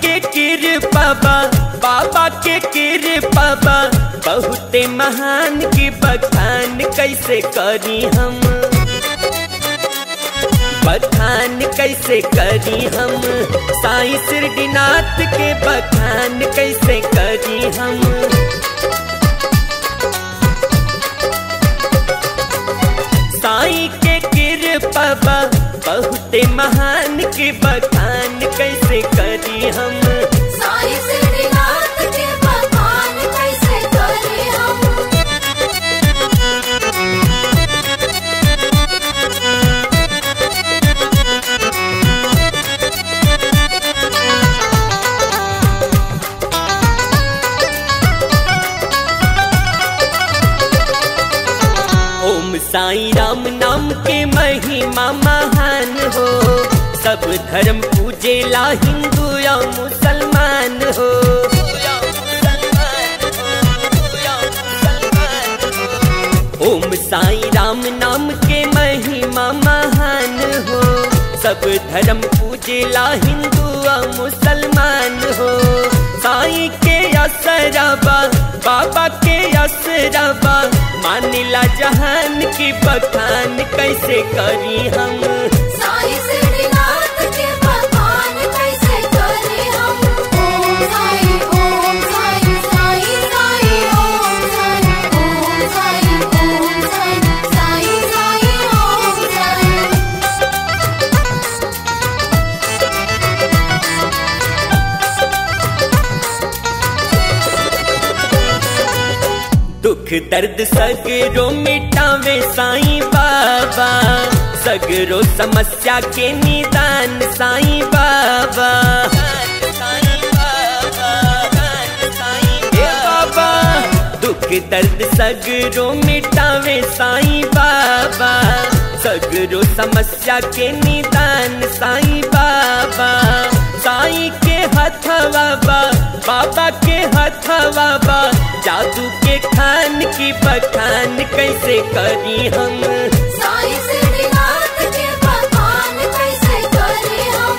के कृपा बा बाबा के कृपा बा बहुते महान की बखान कैसे करी हम बखान कैसे करी हम साईं सिरडीनाथ के बखान कैसे करी हम साईं के कृपा बा बहुते महान की बखान कैसे करी हम साईं सिद्धिनाथ के बखान कैसे करें हम ओम साईं राम नाम के महिमा महान हो सब धर्म पूजेला हिंदू या मुसलमान हो ओम साईं राम नाम के महिमा महान हो सब धर्म पूजेला हिंदू या मुसलमान हो साईं के असरबा बाबा के असरबा मानिला जहान की बखान कैसे करी हम साईं सिद्धिनाथ के बखान कैसे करें हम ओम साईं ओम साईं साईं साईं ओम साईं ओम साईं ओम साईं साईं साईं ओम साईं दुख दर्द सगरो मिटावे साईं बाबा सगरो समस्या के निदान साईं बाबा हे बाबा दुख दर्द सगरो मिटावे साईं बाबा सगरो समस्या के निदान साईं बाबा साईं के हथवा बा बाबा के हथवा बा जादू के खान की बखान कैसे करी हम साईं सिद्धिनाथ के बखान कैसे करें हम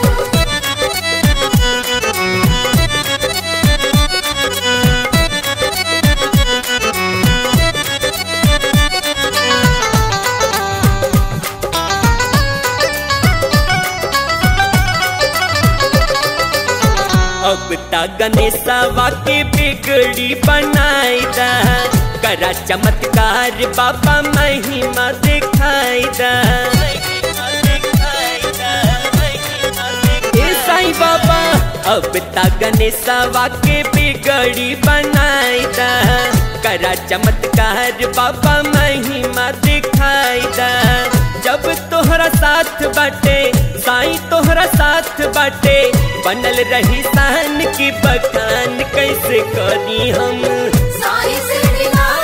अब ता गणेशवा के बिगड़ी बनाई दा करा चमत्कार बाबा महिमा दिखाई दा ए साईं बाबा अब ता गणेशवा के बिगड़ी बनाई दा करा चमत्कार बाबा महिमा दिखाई दा जब तोहरा साथ बाटे साईं तोहरा साथ बाटे बनल रही शान की बखान कैसे करी हम साईं सिद्धिनाथ